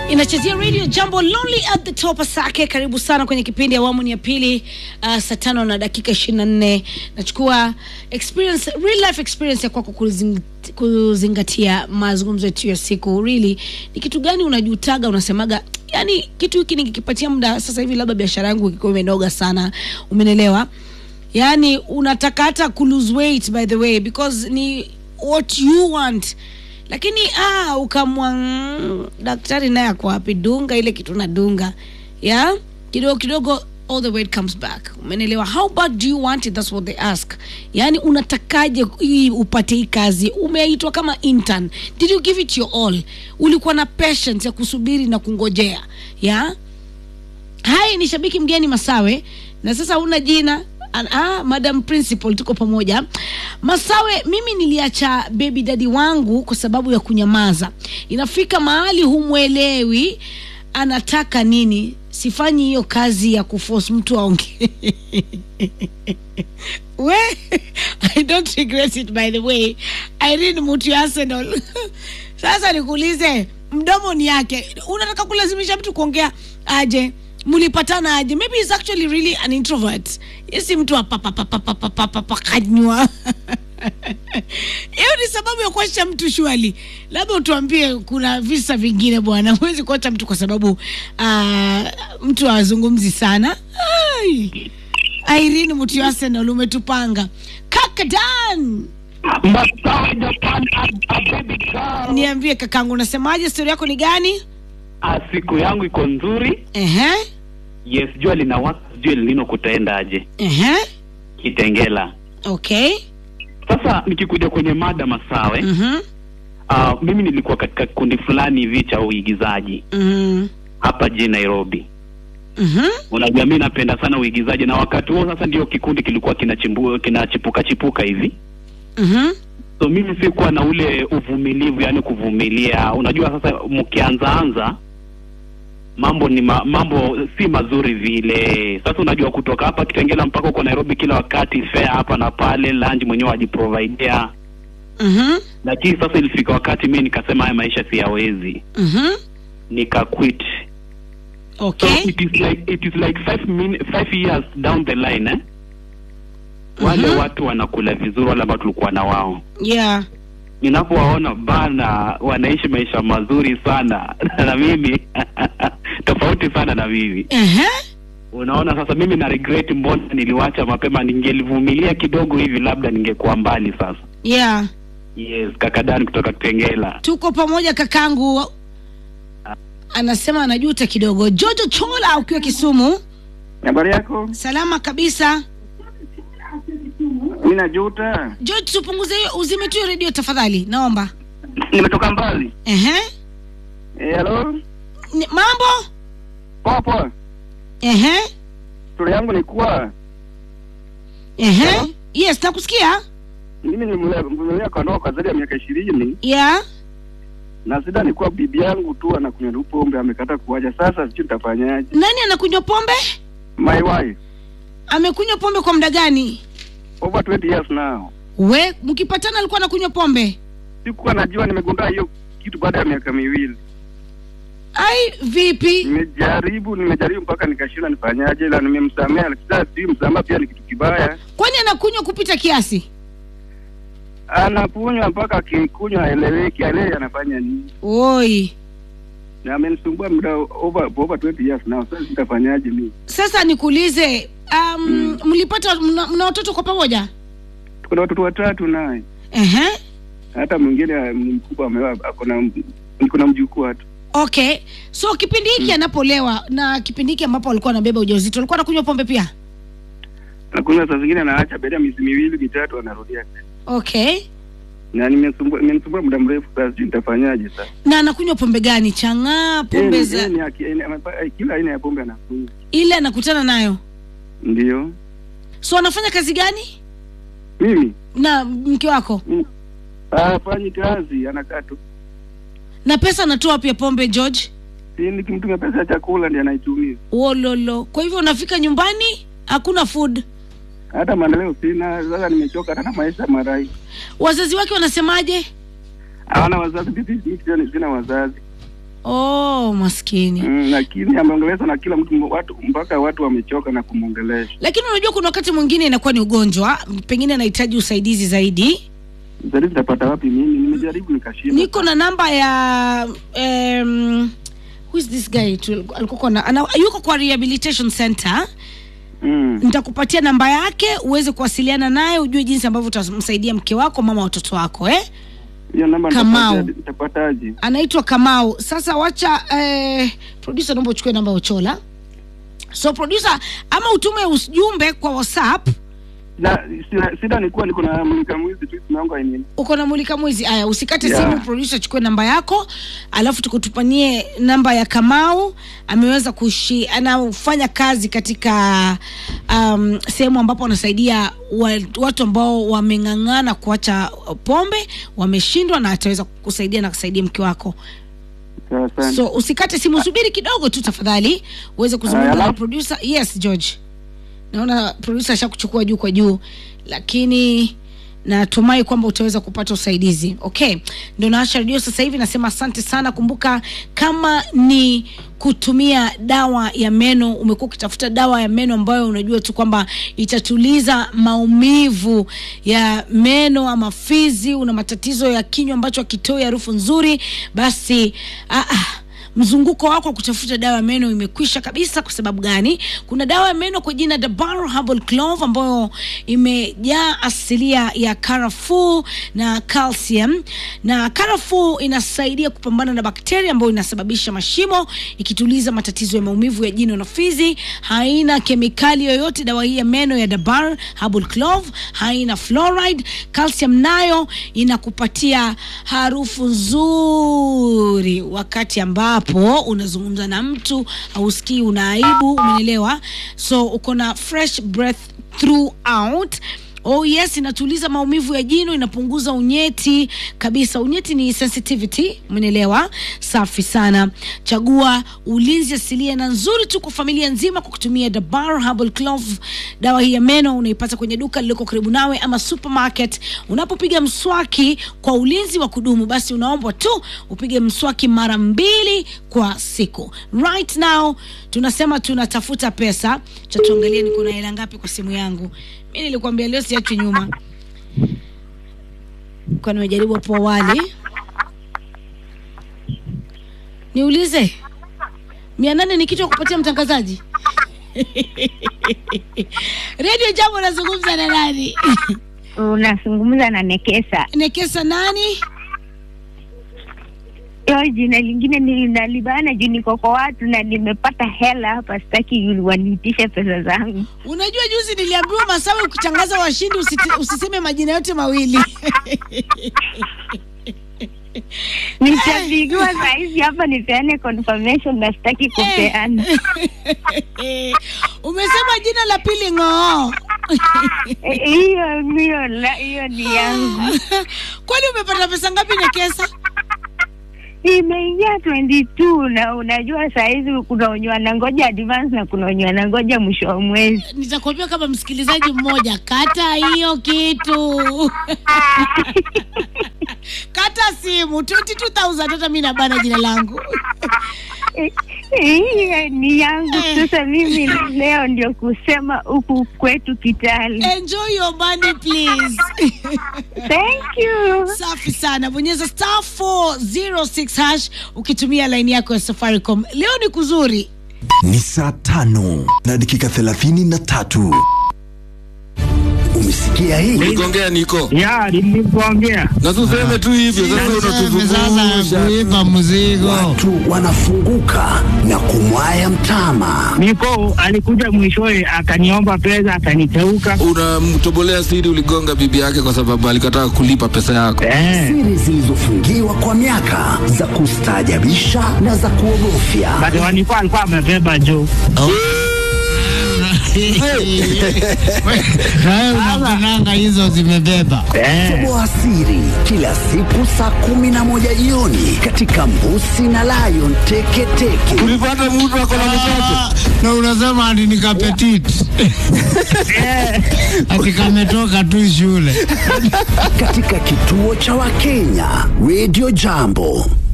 inachezea radio jambo lonely at the top asake karibu sana kwenye kipindi awamu ni ya pili uh, saa tano na dakika ishirini na nne nachukua experience real life experience ya kwako kuzing, kuzingatia mazungumzo yetu ya siku really ni kitu gani unajutaga unasemaga yani kitu hiki nikikipatia muda sasa hivi labda biashara yangu ikikuwa imenoga sana umenelewa yani unataka hata ku lose weight by the way because ni what you want lakini ah, ukamwa mm, daktari naye ako wapi dunga ile kitu nadunga ya kidogo kidogo all the weight comes back umenelewa how bad do you want it that's what they ask yaani unatakaje hii upate hii kazi umeitwa kama intern did you give it your all ulikuwa na patience ya kusubiri na kungojea ya hai ni shabiki mgeni masawe na sasa una jina An- ah, madam principal tuko pamoja masawe mimi niliacha baby dadi wangu kwa sababu ya kunyamaza inafika mahali humwelewi anataka nini sifanyi hiyo kazi ya kuforce mtu aongee we i don't regret it by the way irene mutu ya arsenal sasa nikuulize mdomo ni yake unataka kulazimisha mtu kuongea aje mlipatana aje maybe he's actually really an introvert yesi mtu apapapapapapapakanywa hiyo ni sababu ya kuacha mtu shwali labda utuambie kuna visa vingine bwana huwezi kuacha mtu kwa sababu uh, mtu awazungumzi sana Ai. Irene mtu ya Arsenal umetupanga kaka Dan Masawe Japan baby girl. niambie kakangu unasemaje stori yako ni gani Ah, siku yangu iko nzuri. ehe Yes, jua linawaka, sijui lino kutaendaje. ehe Kitengela. okay Sasa nikikuja kwenye mada Masawe, mhm ah, mimi nilikuwa katika kikundi fulani hivi cha uigizaji mhm hapa jijini Nairobi. mhm Unajua mimi napenda sana uigizaji na wakati huo sasa ndio kikundi kilikuwa kinachimbu kinachipuka chipuka hivi. mhm So mimi sikuwa na ule uvumilivu, yani kuvumilia. Unajua sasa mkianza anza mambo ni ma, mambo si mazuri vile. Sasa unajua kutoka hapa Kitengela mpaka uko Nairobi kila wakati fare hapa na pale, lunch mwenyewe wajiprovidea. mhm Lakini sasa ilifika wakati mimi nikasema haya maisha siyawezi, mhm nika quit. So okay it is like it is like five min, five years down the line eh? Wale Mhm. watu wanakula vizuri, wale ambao tulikuwa na wao yeah ninapowaona bana wanaishi maisha mazuri sana na mimi tofauti sana na mimi ehe unaona sasa mimi na regret mbona niliwacha mapema ningelivumilia kidogo hivi labda ningekuwa mbali sasa yeah yes kakadani kutoka kitengela tuko pamoja kakangu anasema anajuta kidogo jojo chola ukiwa kisumu Habari yako? salama kabisa Mimi najuta. george tupunguze hiyo uzime tu hiyo redio tafadhali naomba Nimetoka mbali. ehe Eh, hello? Ni- mambo Poa poa. ehe Stori yangu ni kuwa ehe Hello? yes nakusikia mimi nimevumilia kwa ndoa kwa zaidi ya miaka ishirini yeah na shida ni kuwa bibi yangu tu anakunywa tu pombe amekata kuacha. Sasa sijui nitafanyaje. nani anakunywa pombe My wife amekunywa pombe kwa muda gani over 20 years now. we mkipatana alikuwa anakunywa pombe Sikuwa najua, nimegundua hiyo kitu baada ya miaka miwili. ai vipi Nimejaribu, nimejaribu mpaka nikashinda nifanyaje, ila nimemsamea. Sasa sijui msamaha pia ni kitu kibaya. kwani anakunywa kupita kiasi Anakunywa mpaka akikunywa haeleweki, haelewi anafanya nini. oi na amenisumbua muda over over 20 years now. Sasa nitafanyaje mimi? sasa nikuulize um, Mm. mlipata mna, mna watoto kwa pamoja Tuko na watoto watatu naye, ehe hata mwingine ah, ni mkubwa ameoa, ako na niko na mjukuu hata. okay so kipindi hiki anapolewa na kipindi hiki ambapo alikuwa anabeba ujauzito alikuwa anakunywa pombe pia Nakunywa saa zingine anaacha baada ya miezi miwili mitatu anarudia tena. okay Na nimesumbua nimenisumbua muda mrefu sasa, sijui nitafanyaje sasa. na anakunywa pombe gani chang'aa pombe Yeye ni- za yeye ni aki- yeye ni- kila aina ya pombe anakunywa. ile anakutana nayo Ndio. so anafanya kazi gani Mimi na mke wako mm, hafanyi kazi, anakaa tu. na pesa anatoa pia pombe george Si nikimtumia pesa ya chakula ndiye anaitumia. wololo kwa hivyo unafika nyumbani hakuna food Hata maendeleo sina, sasa nimechoka hata na maisha marai. wazazi wake wanasemaje hawana wazazi, bibi mimi sina- sina wazazi. oh maskini mm, lakini ameongeleza na kila mtu watu mpaka watu wamechoka na kumwongelesha lakini unajua kuna wakati mwingine inakuwa ni ugonjwa pengine anahitaji usaidizi zaidi Zari nitapata wapi mimi nimejaribu nikashinda niko na namba ya um, who is this guy tu alikuwa na ana, yuko kwa rehabilitation center mm. nitakupatia namba yake uweze kuwasiliana naye ujue jinsi ambavyo utamsaidia mke wako mama watoto wako eh? hiyo namba Kamau. nitapata- nitapataje anaitwa kamau sasa wacha eh, producer naomba uchukue namba ya uchola so producer ama utume ujumbe kwa whatsapp na sina- shida ni kuwa niko na mulika mwizi tu simeonga nini uko na mulika mwizi aya usikate Yeah. simu producer chukue namba yako alafu tukutupanie namba ya kamau ameweza kushi anafanya kazi katika um, sehemu ambapo anasaidia wa, watu ambao wameng'ang'ana kuacha pombe wameshindwa na ataweza kusaidia na kusaidia mke wako sawa sana so usikate simu subiri kidogo tu tafadhali uweze kuzungumza Aya, na alafu- producer yes george naona producer ashakuchukua juu kwa juu lakini natumai kwamba utaweza kupata usaidizi okay ndo naacha redio sasa hivi nasema asante sana kumbuka kama ni kutumia dawa ya meno umekuwa ukitafuta dawa ya meno ambayo unajua tu kwamba itatuliza maumivu ya meno ama fizi una matatizo ya kinywa ambacho akitoi harufu nzuri basi ah, ah, mzunguko wako wa kutafuta dawa ya meno imekwisha kabisa kwa sababu gani kuna dawa ya meno kwa jina Dabar Herbal Clove ambayo imejaa asilia ya karafuu na calcium na karafuu inasaidia kupambana na bakteria ambayo inasababisha mashimo ikituliza matatizo ya maumivu ya jino na fizi haina kemikali yoyote dawa hii ya meno ya Dabar Herbal Clove haina fluoride calcium nayo inakupatia harufu nzuri wakati ambapo unazungumza na mtu hausikii una aibu umenielewa so uko na fresh breath throughout Oh yes, inatuliza maumivu ya jino, inapunguza unyeti kabisa. Unyeti ni sensitivity, umenielewa? Safi sana. Chagua ulinzi asilia na nzuri tu kwa familia nzima kwa kutumia Dabar Herbal Clove. Dawa hii ya meno unaipata kwenye duka lililoko karibu nawe ama supermarket. Unapopiga mswaki kwa ulinzi wa kudumu, basi unaombwa tu upige mswaki mara mbili kwa siku. Right now tunasema tunatafuta pesa. Cha tuangalie niko na hela ngapi kwa simu yangu. Mi nilikwambia leo siachwi nyuma, kwa nimejaribu hapo awali. Niulize, mia nane ni kitu ya kupatia mtangazaji redio jambo nazungumza na nani unazungumza na Nekesa. nekesa nani Hiyo jina lingine ninalibana juu niko kwa watu na nimepata hela hapa, sitaki waniitishe pesa zangu. unajua juzi niliambiwa masawe ukitangaza washindi usiti, usiseme majina yote mawili Nitapigiwa saa hizi hapa nipeane confirmation na sitaki kupeana. umesema jina la pili ng'oo Eh, Hiyo hiyo la- hiyo ni yangu, kwani umepata pesa ngapi nekesa imeingia 22 na unajua saa hizi kuna wenye wanangoja advance na kuna wenye wanangoja mwisho wa mwezi. nitakwambia kama msikilizaji mmoja kata hiyo kitu kata simu 22000 hata mi nabana jina langu Eh, Hiyo ni yangu. Sasa mimi leo ndio kusema huku kwetu Kitale. enjoy your money please Thank you. safi sana bonyeza star 406 hash ukitumia laini yako ya safaricom leo ni kuzuri ni saa tano na dakika thelathini na tatu umesikia hii Uligongea niko ya nilikuongea na tuseme tu hivyo sasa, Sasa unatuzungusha kuipa mzigo watu wanafunguka na kumwaya mtama niko alikuja mwishowe akaniomba pesa akaniteuka unamtobolea siri, uligonga bibi yake kwa sababu alikataa kulipa pesa yako. eh. siri zilizofungiwa kwa miaka za kustaajabisha na za kuogofya But walikuwa alikuwa amebeba juu nawe unapenanga hizo zimebeba eh. toboa siri kila siku saa kumi na moja jioni katika mbusi na lion teketeke Ulipata mtu ako na mtoto Ah, na unasema ati ni kapetit ati kametoka tu shule katika kituo cha wakenya radio jambo